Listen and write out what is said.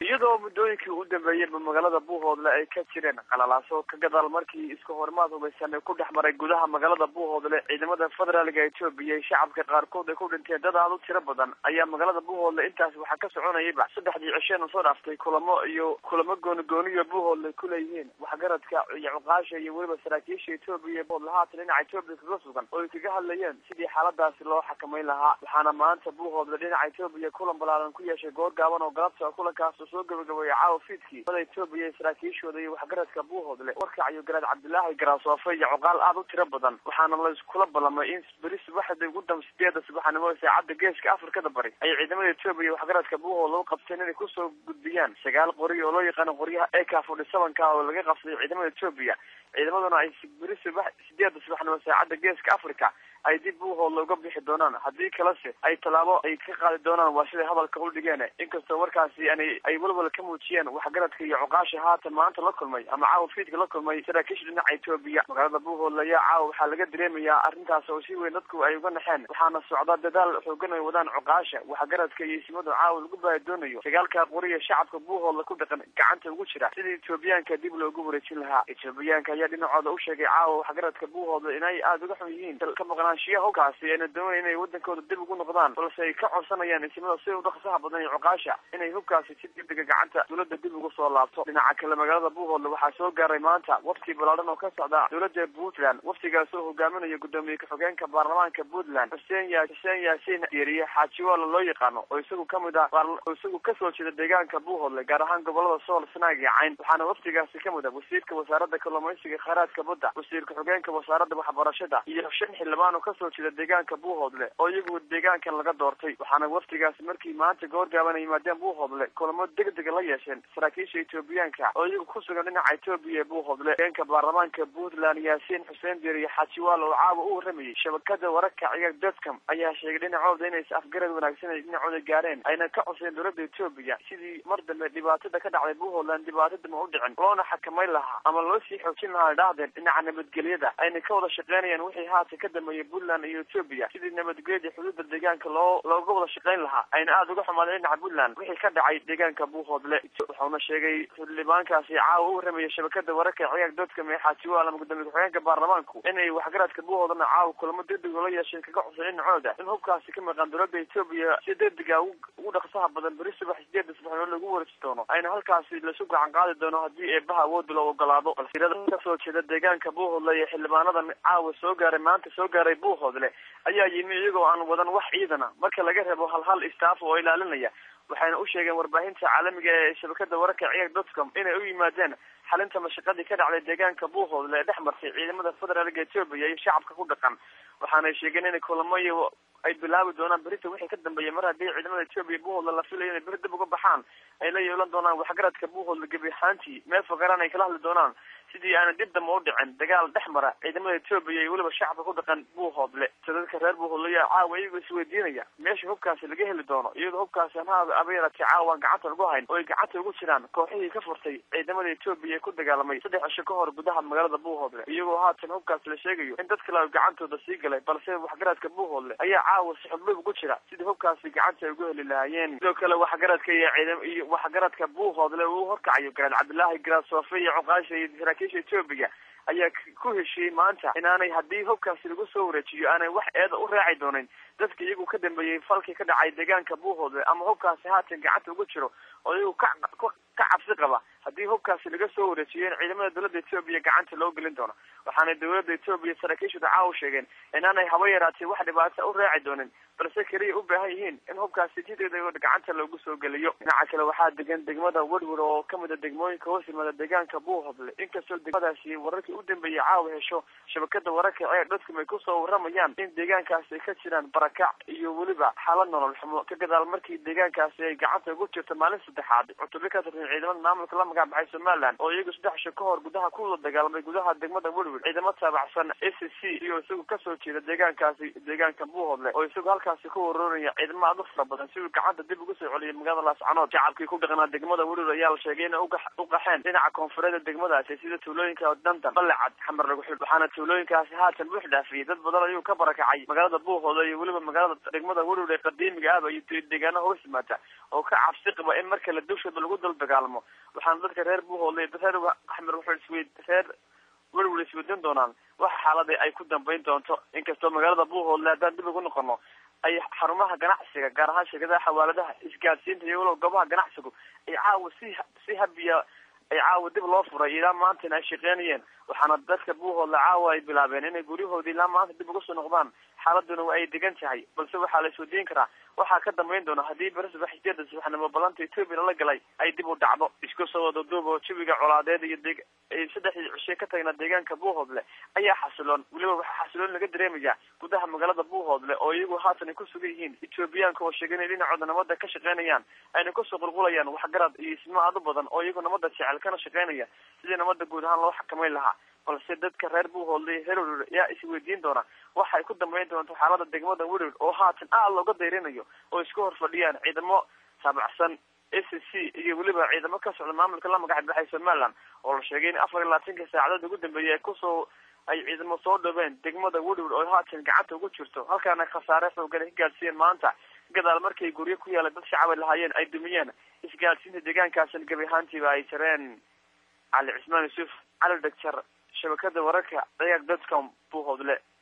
iyadoo muddooyinkii u dambeeyeyba magaalada buuhoodle ay ka jireen qalalaaso ka gadaal markii iska horimaad hubaysan ku dhex maray gudaha magaalada buuhoodle ciidamada federaalka etoobiya iyo shacabka qaarkood ay ku dhinteen dad aad u tiro badan ayaa magaalada buuhoodle intaas waxaa ka soconayayba saddexdii cisheena soo dhaaftay kulamo iyo kulamo goonigooniyo buuhoodle kuleeyihiin waxgaradka iyo cuqaasha iyo weliba saraakiisha etoobiya buuhoodle haatan dhinaca etoobiya kaga sugan oo ay kaga hadlayeen sidii xaaladaasi loo xakamayn lahaa waxaana maanta buuhoodle dhinaca etoobiya kulan balaaran ku yeeshay goor gaaban oo galabta kulankaas soo gabagabeeyay caawa fiidkii mada etoobiya saraakiishooda iyo waxgaradka buuhoodle warkacayo garaad cabdilaahi garaasoofe iyo cuqaal aada u tiro badan waxaana la iskula ballamay in beri subaxda ugu dam sideeda subaxnimo saacadda geeska afrikada bari ay ciidamada etoobiya waxgaradka buuhoodle u qabteen inay kusoo gudbiyaan sagaal qori oo loo yaqaano qoryaha eka forty sevenka oo laga qabsaday ciidamada etoobiya ciidamaduna ay beri subax sideeda subaxnimo saacadda geeska africa ay dib buuhoodle uga bixi doonaan haddii kalese ay tallaabo ay ka qaadi doonaan waa siday hadalka u dhigeen inkastoo markaasi an ay welwal ka muujiyeen waxgaradka iyo cuqaasha haatan maanta la kulmay ama caawa fiidka la kulmay saraakiisha dhinaca etoobiya magaalada buuhoodle ayaa caawa waxaa laga dareemayaa arrintaas oo si weyn dadku ay uga naxeen waxaana socda dadaal xoogan ay wadaan cuqaasha waxgaradka iyo isimadu caawa lagu baahi doonayo sagaalka qoriya shacabka buuhoodle ku dhaqan gacanta ugu jira sidii etoobiyaanka dib loogu wareejin lahaa etoobiyaanka ayaa dhinacooda u sheegay caawa waxgaradka buuhoodle inay aada uga xun yihiin ka maqnaan shiya howkaasi ayna doonayn inay wadankooda dib ugu noqdaan balse ay ka codsanayaan isimada sida u dhaqsaha badan iyo cuqaasha inay hubkaasi si degdega gacanta dawladda dib ugu soo laabto dhinaca kale magaalada buuhoodle waxaa soo gaaray maanta wafti balaadhan oo ka socda dowladda puntland waftigaas oo hogaaminayo gudoomiye ka-xogeenka baarlamaanka puntland xuseen ya xuseen yaasiin diiriye xaajiwaala loo yaqaano oo isagu kamid ah oo isagu kasoo jeeda deegaanka buuhoodle gaar ahaan gobolada sool sanaag iyo cayn waxaana waftigaasi kamid ah wasiirka wasaaradda kalluumaysiga khayraadka badda wasiir ka-xogeenka wasaaradda waxbarashada iyo shan xildhibaan oo kasoo jeeda deegaanka buuhoodle oo iyagu deegaankan laga doortay waxaana waftigaasi markii maanta goorgaaban ay yimaadeen buuhoodle kulamo degdega la yeesheen saraakiisha etoobiyaanka oo iyagu ku sugan dhinaca etoobiya ee buuhoodle geenka baarlamaanka puntland yaasiin xuseen dir iyo xaajiwaal oo caawa u waramayay shabakada wararka ciyaar dadcom ayaa sheegay dhinacooda inay afgarad wanaagsan ay dhinacooda gaareen ayna ka codsadeen dowladda etoobiya sidii mar dambe dhibaatada ka dhacday buuhoodland dhibaato dama u dhicin loona xakamayn lahaa ama loo sii xoojin lahaa dhahdeen dhinaca nabadgelyada ayna ka wada shaqeynayaan wixii haatan ka dambeeyay puntland iyo etoobiya sidii nabadgelyada xuduudda deegaanka loo looga wada shaqayn lahaa ayna aada uga xumaadeen dhinaca puntland wixii ka dhacay deegaanka buuhoodle wuxuuna sheegay xildhibaankaasi caawa u waramayay shabakada wararka ciyaar dadcom ee xaajiwaal ama gudoomiye ku-xigeenka baarlamaanku inay waxgaradka buuhoodlena caawa kulamo degdeg la yeesheen kaga codsan dhinacooda in hubkaasi ka maqan dowladda etoobiya si degdega ugu dhaqsaha badan beri subax sideeda subaxnimo lagu wareeji doono ayna halkaasi lasu gacan qaadi doono haddii eebaha awoodda loo ogolaado balsirada kasoo jeeda deegaanka buuhoodle iyo xildhibaanadan caawa soo gaaray maanta soo gaaray buuhoodle ayaa yimi iyagoo aan wadan wax ciidana marka laga reebo hal hal staff oo ilaalinaya waxayna u sheegeen warbaahinta caalamiga ee shabakada wararka ciyaar dotcom inay u yimaadeen xalinta mashaqadii ka dhacday deegaanka buuhoodle ee dhex martay ciidamada federaalka etoobiya iyo shacabka ku dhaqan waxaanay sheegeen inay kulamo iyo ay bilaabi doonaan berita wixii ka dambeeya mar haddii ciidamada etoobiya buuhoodle la filayo inay beri dib uga baxaan ay la yeelan doonaan waxgaradka buuhoodle gebi ahaantii meel fogaran ay kala hadli doonaan sidii aana dib damba u dhicin dagaal dhex mara ciidamada etoobiya iyo weliba shacabka ku dhaqan buuhoodle dadka reer buuhoodle ayaa caawa iyagoo isweydiinaya meesha hubkaasi laga heli doono iyadoo hubkaasi anhaada abeerati caawaan gacanta lagu hayn oo ay gacanta ugu jiraan kooxihii ka furtay ciidamada etoobiya ee ku dagaalamay saddex cisho ka hor gudaha magaalada buuhoodle iyagoo haatan hubkaasi la sheegayo in dad kale ay gacantooda sii galay balse waxgaradka buuhoodle ayaa caawa sixudlub ugu jira sidii hubkaasi gacanta ay ugu heli lahaayeen sidoo kale waxgaradka iyo ciidam iyo waxgaradka buuhoodle uu horkacayo garaad cabdilaahi garaasoofe iyo cuqaasha iyo saraakiisha etoobiya ayaa ku heshiiyey maanta inaanay haddii hubkaasi lagu soo wareejiyo aanay wax eeda u raaci doonin dadka iyagu ka dambeeyey falkii ka dhacay deegaanka buuhoodle ama hubkaasi haatan gacanta ugu jiro oo iyagu ka ka cabsi qaba haddii hubkaasi laga soo wareejiyo in ciidamada dowladda etoobiya gacanta loo gelin doono waxaanay dowladda etoobiya saraakiishooda caawa sheegeen inaanay haba yaraatee wax dhibaata u raaci doonin balse keliya u baahan yihiin in hubkaasi si degdeg gacanta loogu soo geliyo dhinaca kale waxaa degan degmada werwer oo kamid a degmooyinka hoos yimaada deegaanka buuhoodle inkastoo degmadaasi wararkii u dambeeyay caawa hesho shabakada wararka ceer dadkum ay kusoo waramayaan in deegaankaasi ay ka jiraan barakac iyo weliba xaalad nolol xumo ka gadaal markii deegaankaasi ay gacanta ugu jirto maalin saddexaad cutubyo ka tirsan ciidamada maamulka la magac baxay somaliland oo iyagu saddex sho ka hor gudaha kuwada dagaalamay gudaha degmada werwer ciidamo taabacsan a c c iyo isagu kasoo jeeda deegaankaasi deegaanka buuhoodle oo isagu halkaasi ku warooraya ciidamo aad u fara badan si uu gacanta dib ugu soo celiyay magaalada laascanood shacabkii ku dhaqnaa degmada werwer ayaa la sheegay inay u qaxeen dhinaca koonfureeda degmadaasi sida tuulooyinka dandan balecad xamar lagu xil waxaana tuulooyinkaasi haatan buux dhaafiyey dad badan ayuu ka barakacay magaalada buuhoodle iyo weliba magaalada degmada werwer ee qadiimiga ahba iyo deegaana hoos yimaada oo ka cabsi qaba in marka la dushooda lagu dal dagaalamo waxaana dadka reer buuhoodle reer axmed wuxuu isweyd reer werwer isweydan doonaan waxa xaalada ay ku dambeyn doonto inkastoo magaalada buuhoodle haddaan dib ugu noqono ay xarumaha ganacsiga gaar ahaan shirkadaha xawaaladaha isgaadsiinta iyo walow goobaha ganacsigu ay caawa si si habiya ay caawa dib loo furay ilaa maantana ay shaqeynayeen waxaana dadka buuhoodle caawa ay bilaabeen inay guryahoodii ilaa maanta dib uga soo noqdaan xaaladuna waa ay degan tahay balse waxaa la iswadiin karaa waxaa ka dambeyn doona haddii beresba xijada subaxnimo balanta etoobiya lala galay ay dib u dhacdo isku soo wada duub oo jawiga colaadeed iyo deg saddexdii cishe ka tagna deegaanka buuhoodle ayaa xasiloon weliba waxaa xasiloon laga dareemaya gudaha magaalada buuhoodle oo iyagu haatan ay ku sugan yihiin etoobiyaanka oo sheegay inay dhinacooda nabada ka shaqeynayaan ayna kusoo qulqulayaan waxgarad iyo ismo aad u badan oo iyagu nabada jecel kana shaqeynaya sidii nabada guud ahaan loo xakameyn lahaa balse dadka reer buuhoodle heror ayaa isweydiin doona waxay ku dambeyn doonto xaalada degmada werwer oo haatan aad looga dayrinayo oo isku hor fadhiyaan ciidamo taabacsan a c c iyo weliba ciidamo ka socda maamulka la magac baxay somaliland oo la sheegay in afar iyo labaatanka saacadood ugu dambeeyay ay kusoo ay ciidamo soo dhoween degmada werwer oo haatan gacanta ugu jirto halkaana khasaare xoogan ay ka gaadsiiyeen maanta gadaal markay guryo ku yaalay dad shacab ay lahaayeen ay dumiyeen isgaadsiinta deegaankaasina gebi ahaantiiba ay jareen cali cismaan yuusuf cali dhegjar shabakada wararka dayaaq dotcom buuhoodle